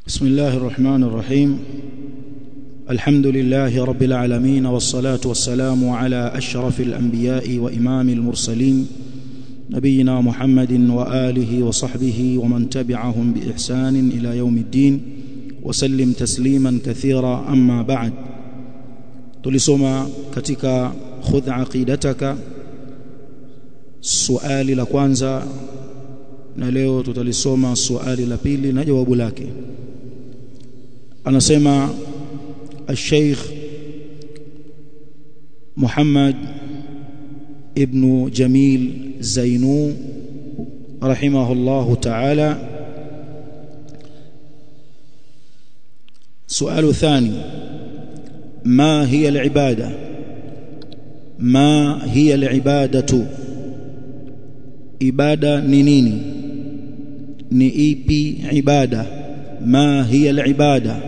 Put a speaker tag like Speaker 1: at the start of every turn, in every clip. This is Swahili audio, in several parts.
Speaker 1: بسم الله الرحمن الرحيم الحمد لله رب العالمين والصلاة والسلام على أشرف الأنبياء وإمام المرسلين نبينا محمد وآله وصحبه ومن تبعهم بإحسان إلى يوم الدين وسلم تسليما كثيرا أما بعد tulisoma katika khudh aqidataka suali la kwanza na leo tutalisoma suali la pili na jawabu lake anasema الشيخ محمد ابن جميل زينو رحمه الله تعالى سؤال ثاني ما هي العبادة ما هي العبادة ibada ni nini ni ipi ibada ma hiya alibada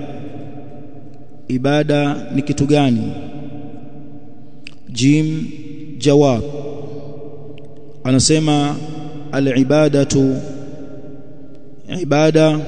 Speaker 1: ibada ni kitu gani jim jawab anasema alibadatu ibada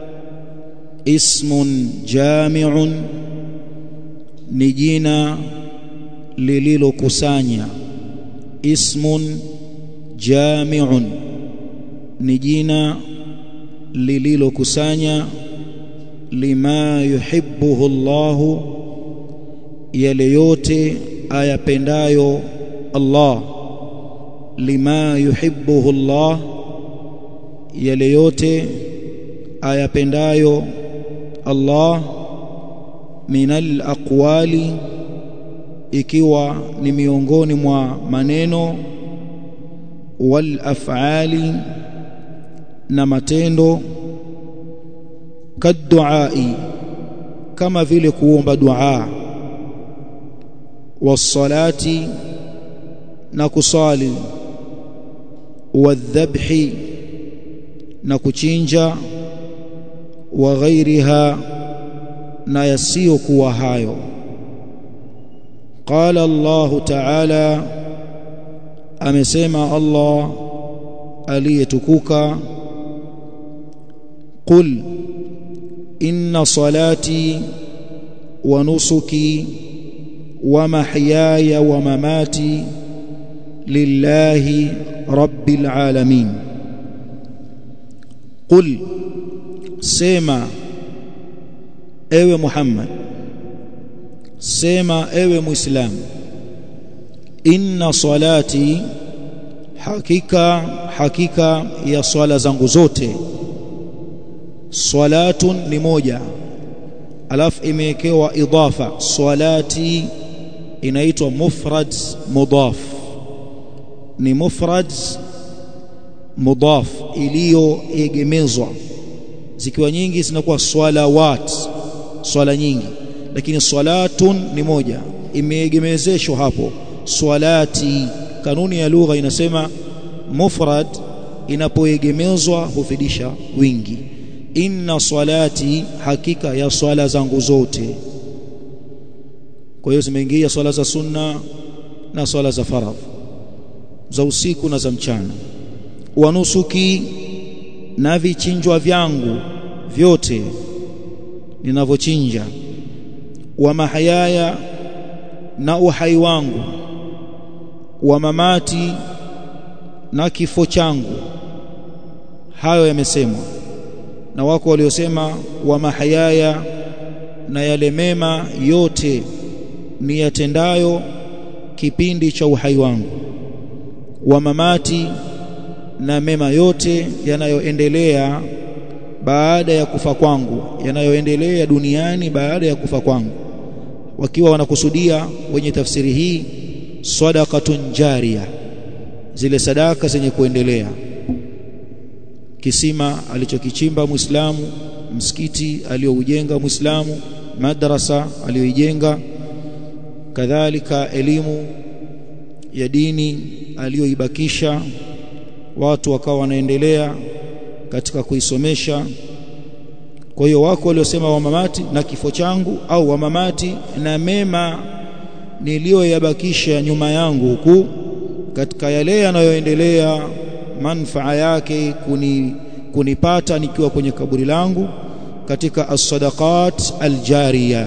Speaker 1: ismun jami'un ni jina lililokusanya ismun jami'un ni jina lililokusanya lima yuhibbuhu Allah yale yote ayapendayo Allah lima yuhibbuhu Allah yale yote ayapendayo Allah minal aqwali ikiwa ni miongoni mwa maneno wal af'ali na matendo kaduai kama vile kuomba dua wasalati na kusali wadhabhi na kuchinja wa ghairiha na yasiyokuwa hayo qala Allah ta'ala amesema Allah aliyetukuka qul inna salati wa nusuki wa mahyaya wa mamati lillahi rabbil alamin qul sema ewe Muhammad sema ewe muislamu inna salati hakika hakika ya swala zangu zote salatun ni moja alafu imewekewa idafa salati inaitwa mufrad mudaf ni mufrad mudaf iliyoegemezwa zikiwa nyingi zinakuwa swalawat swala nyingi lakini salatun ni moja imeegemezeshwa hapo swalati kanuni ya lugha inasema mufrad inapoegemezwa hufidisha wingi inna salati hakika ya swala zangu zote kwa hiyo zimeingia swala za sunna na swala za faradh za usiku na za mchana wanusuki na vichinjwa vyangu vyote ninavyochinja wa mahayaya na uhai wangu wa mamati na kifo changu hayo yamesemwa na wako waliosema wa mahayaya na yale mema yote ni yatendayo kipindi cha uhai wangu wa mamati na mema yote yanayoendelea baada ya kufa kwangu yanayoendelea duniani baada ya kufa kwangu wakiwa wanakusudia wenye tafsiri hii sadaqatun jariya zile sadaka zenye kuendelea kisima alichokichimba muislamu msikiti aliyoujenga muislamu madrasa aliyoijenga kadhalika elimu ya dini aliyoibakisha watu wakawa wanaendelea katika kuisomesha kwa hiyo wako waliosema wamamati na kifo changu au wamamati na mema niliyoyabakisha nyuma yangu huku katika yale yanayoendelea manfaa yake kuni, kunipata nikiwa kwenye kaburi langu katika as-sadaqat al-jariya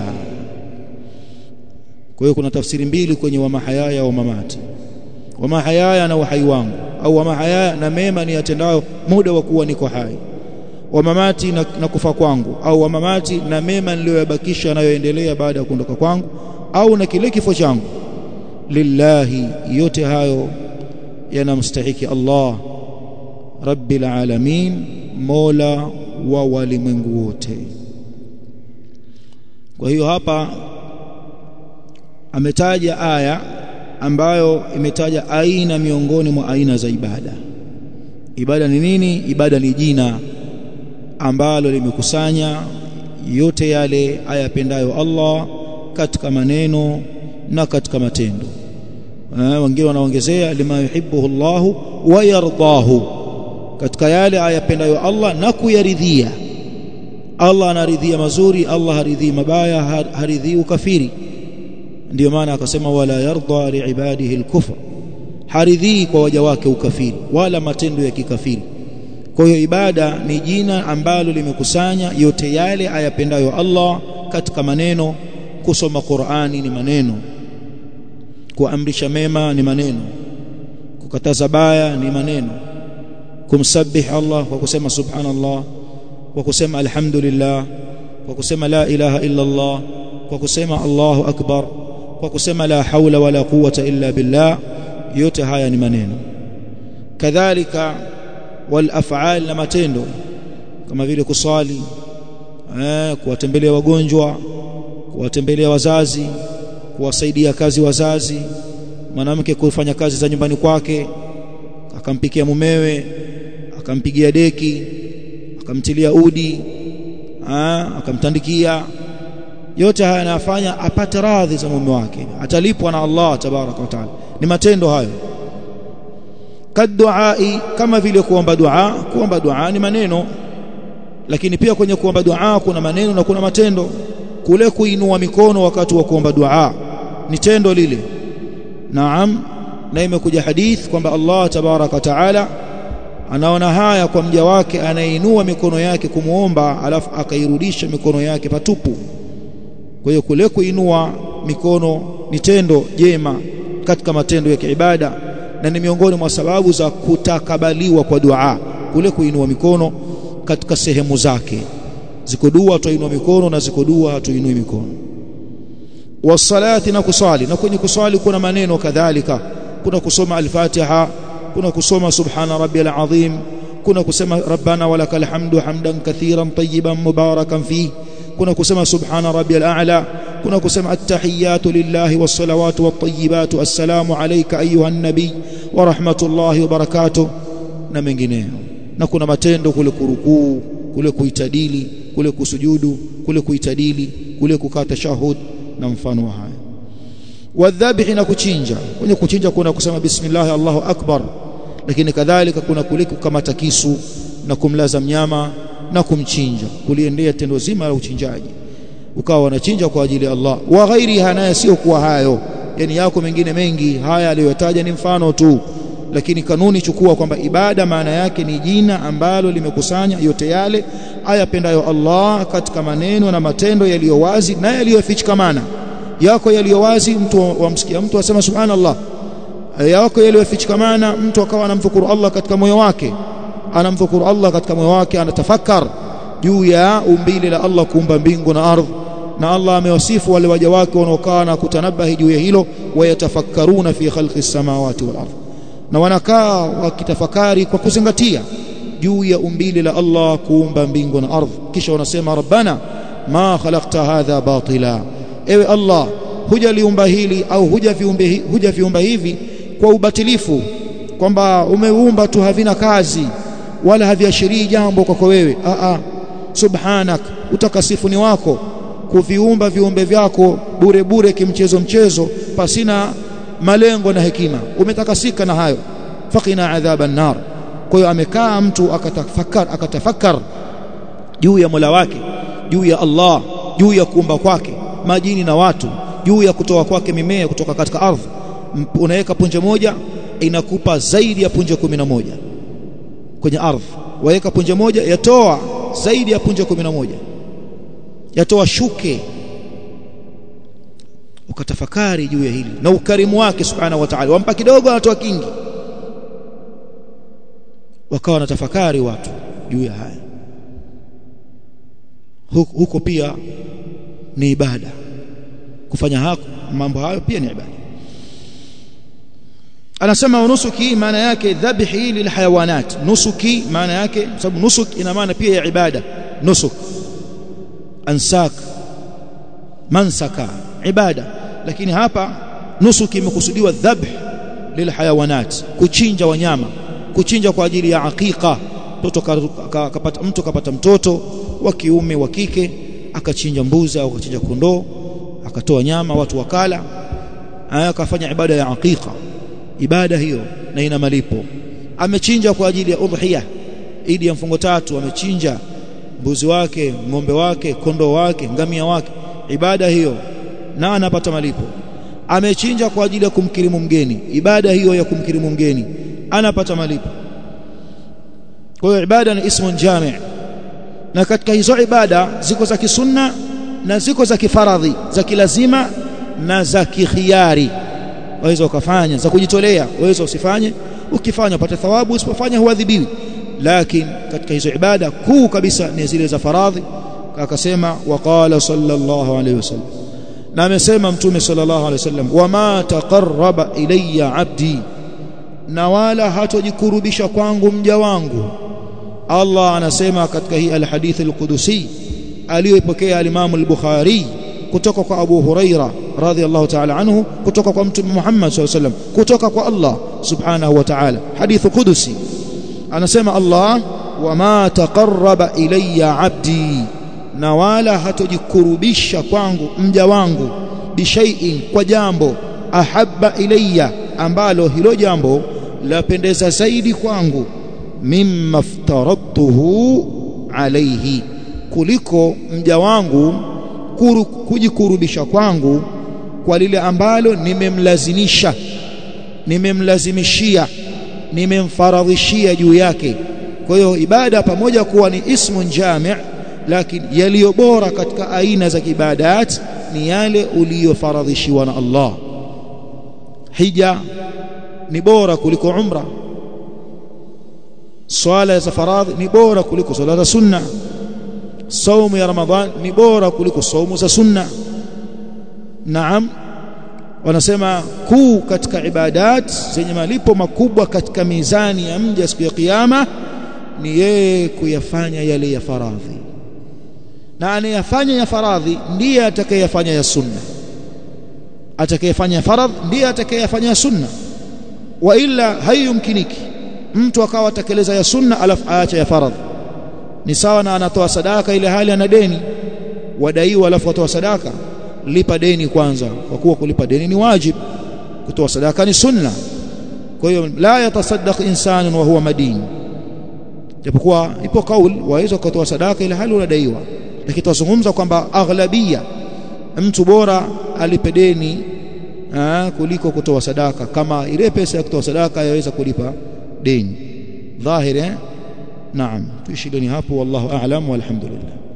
Speaker 1: kwa hiyo kuna tafsiri mbili kwenye wa mahayaya wa mamati wa mahayaya na uhai wangu au wa mahayaya na mema ni yatendayo muda wa kuwa niko hai wa mamati na, na kufa kwangu au wa mamati na mema niliyoyabakisha yanayoendelea baada ya kuondoka kwangu au na kile kifo changu lillahi yote hayo yanamstahiki Allah rabbil alamin mola wa walimwengu wote kwa hiyo hapa ametaja aya ambayo imetaja aina miongoni mwa aina za ibada ibada ni nini ibada ni jina ambalo limekusanya yote yale ayapendayo Allah katika maneno na katika matendo wengine wanaongezea lima yuhibbuhu Allah wa yardahu katika yale ayapendayo Allah na kuyaridhia Allah anaridhia mazuri Allah haridhii mabaya haridhii ukafiri ndio maana akasema wala yarda liibadihi alkufr haridhii kwa waja wake ukafiri wala matendo ya kikafiri kwa hiyo ibada ni jina ambalo limekusanya yote yale ayapendayo Allah katika maneno kusoma Qur'ani ni maneno kuamrisha mema ni maneno kukataza baya ni maneno kumsabih Allah kwa kusema subhanallah kwa kusema alhamdulillah kwa kusema la ilaha illa Allah kwa kusema Allahu akbar kwa kusema la haula wala quwwata illa billah yote haya ni maneno kadhalika wal af'al na matendo kama vile kuswali eh kuwatembelea wagonjwa kuwatembelea wazazi kuwasaidia kazi wazazi mwanamke kufanya kazi za nyumbani kwake akampikia mumewe akampigia deki akamtilia udi aa, akamtandikia yote haya anayafanya apate radhi za mume wake atalipwa na Allah tabaraka wa taala ni matendo hayo kaduai kama vile kuomba dua kuomba dua ni maneno lakini pia kwenye kuomba dua kuna maneno na kuna matendo kule kuinua mikono wakati wa kuomba dua ni tendo lile naam na imekuja hadith kwamba Allah tabaraka wa taala anaona haya kwa mja wake anayeinua mikono yake kumuomba alafu akairudisha mikono yake patupu kwa hiyo kule kuinua mikono ni tendo jema katika matendo ya kiibada na ni miongoni mwa sababu za kutakabaliwa kwa dua kule kuinua mikono katika sehemu zake ziko dua tuinua mikono na ziko dua hatuinui mikono wasalati na kusali na kwenye kusali kuna maneno kadhalika kuna kusoma al-Fatiha kuna kusoma subhana rabbiyal azim kuna kusema rabbana walakal hamdu hamdan kathiran tayyiban mubarakan fi kuna kusema subhana rabbiyal a'la kuna kusema at-tahiyatu lillahi was-salawatu wat-tayyibatu assalamu alayka ayuha an-nabiy wa rahmatullahi wa barakatuh na mengineyo na kuna matendo kule kurukuu kule kuitadili kule kusujudu kule kuitadili kule kukaa tashahud na mfano wa haya wadhabihi na kuchinja kwenye kuchinja kuna kusema bismillah Allahu akbar lakini kadhalika kuna kule kukamata kisu na kumlaza mnyama na kumchinja kuliendea tendo zima la uchinjaji ukawa wanachinja kwa ajili ya Allah wa ghairiha naye sio kuwa hayo yani yako mengine mengi haya aliyotaja ni mfano tu lakini kanuni chukua kwamba ibada maana yake ni jina ambalo limekusanya yote yale ayapendayo Allah katika maneno na matendo yaliyo wazi na yaliyofichikamana yako yaliyo wazi mtu wamsikia mtu asema subhanallah yako yaliyofichikamana mtu akawa anamshukuru Allah katika moyo wake anamshukuru Allah katika moyo wake anatafakar juu ya umbile la Allah kuumba mbingu na ardhi na Allah amewasifu wale waja wake wanaokaa na kutanabahi juu ya hilo wayatafakkaruna fi khalqi samawati wal ardh na wanakaa wakitafakari kwa kuzingatia juu ya umbile la Allah kuumba mbingu na ardhi kisha wanasema rabbana ma khalaqta hadha batila ewe Allah hujaliumba hili au huja viumbe huja viumba hivi kwa ubatilifu kwamba umeumba tu havina kazi wala haviashirii jambo kwako wewe a a subhanak utakasifu ni wako kuviumba viumbe vyako bure bure kimchezo mchezo pasina malengo na hekima umetakasika na hayo faqina adhaban nar kwa hiyo amekaa mtu akatafakar akatafakar juu ya Mola wake juu ya Allah juu ya kuumba kwake majini na watu juu ya kutoa kwake mimea kutoka katika ardhi unaweka punje moja inakupa zaidi ya punje kumi na moja kwenye ardhi waweka punje moja yatoa zaidi ya punje kumi na moja yatoa shuke ukatafakari juu ya hili na ukarimu wake subhanahu wa ta'ala wampa kidogo anatoa kingi wakawa na tafakari watu juu ya haya huko, huko pia ni ibada kufanya hako mambo hayo pia ni ibada anasema nusuki maana yake dhabhi lilhayawanat nusuki maana yake sababu nusuk ina maana pia ya ibada nusuk ansak mansaka ibada lakini hapa nusuki imekusudiwa dhabh lilhayawanat kuchinja wanyama kuchinja kwa ajili ya aqiqa mtoto kapata mtu kapata mtoto wa kiume wa kike akachinja mbuzi au akachinja kondoo akatoa nyama watu wakala akafanya ibada ya aqiqa ibada hiyo na ina malipo amechinja kwa ajili ya udhiya idi ya mfungo tatu amechinja mbuzi wake ng'ombe wake kondoo wake ngamia wake ibada hiyo na anapata malipo amechinja kwa ajili ya kumkirimu mgeni ibada hiyo ya kumkirimu mgeni anapata malipo kwa hiyo ibada ni ismun jami' na katika hizo ibada ziko za kisunna na ziko za kifaradhi za kilazima na za kikhiari waweza ukafanya za kujitolea waweza usifanye ukifanya upate thawabu usipofanya huadhibiwi lakini katika hizo ibada kuu kabisa ni zile za faradhi akasema waqala sallallahu alayhi wasallam na amesema mtume sallallahu alayhi wasallam wama taqarraba ilayya abdi na wala hatojikurubisha kwangu mja wangu Allah anasema katika hii alhadith alqudusi aliyoipokea al-Imam al-Bukhari kutoka kwa Abu Huraira radhiyallahu ta'ala anhu kutoka kwa Mtume Muhammad sallallahu alayhi wasallam kutoka kwa Allah subhanahu wa ta'ala hadith qudusi anasema Allah wama taqarraba ilayya abdi na wala hatojikurubisha kwangu mja wangu bishaiin kwa jambo ahabba ilayya ambalo hilo jambo lapendeza zaidi kwangu mimma aftaradtuhu alayhi kuliko mja wangu kuru, kujikurubisha kwangu kwa lile ambalo nimemlazimisha nimemlazimishia nimemfaradhishia juu yake kwa hiyo ibada pamoja kuwa ni ismun jami' lakini yaliyo bora katika aina za ibadat ni yale uliyofaradhishiwa na Allah hija ni bora kuliko umra swala za faradhi ni bora kuliko swala za sunna saumu ya ramadhan ni bora kuliko saumu za sunna naam wanasema kuu katika ibadat zenye malipo makubwa katika mizani ya mja siku ya kiyama ni yeye kuyafanya yale ya faradhi na anayefanya ya faradhi ndiye atakayefanya ya sunna atakayefanya faradhi ndiye atakayefanya ya sunna wa illa haiyumkiniki mtu akawa atekeleza ya sunna alafu aacha ya faradhi ni sawa na anatoa sadaka ile hali ana deni wadaiwa alafu atoa sadaka lipa deni kwanza kwa kuwa kulipa deni ni wajib kutoa sadaka ni sunna kwa hiyo la yatasaddaq insanun wa huwa madin japokuwa ipo kauli waweza kutoa sadaka ile hali unadaiwa lakini tunazungumza kwamba aghlabia mtu bora alipe deni kuliko kutoa sadaka kama ile pesa ya kutoa sadaka yaweza kulipa deni dhahiri eh naam tuishi hapo wallahu a'lam walhamdulillah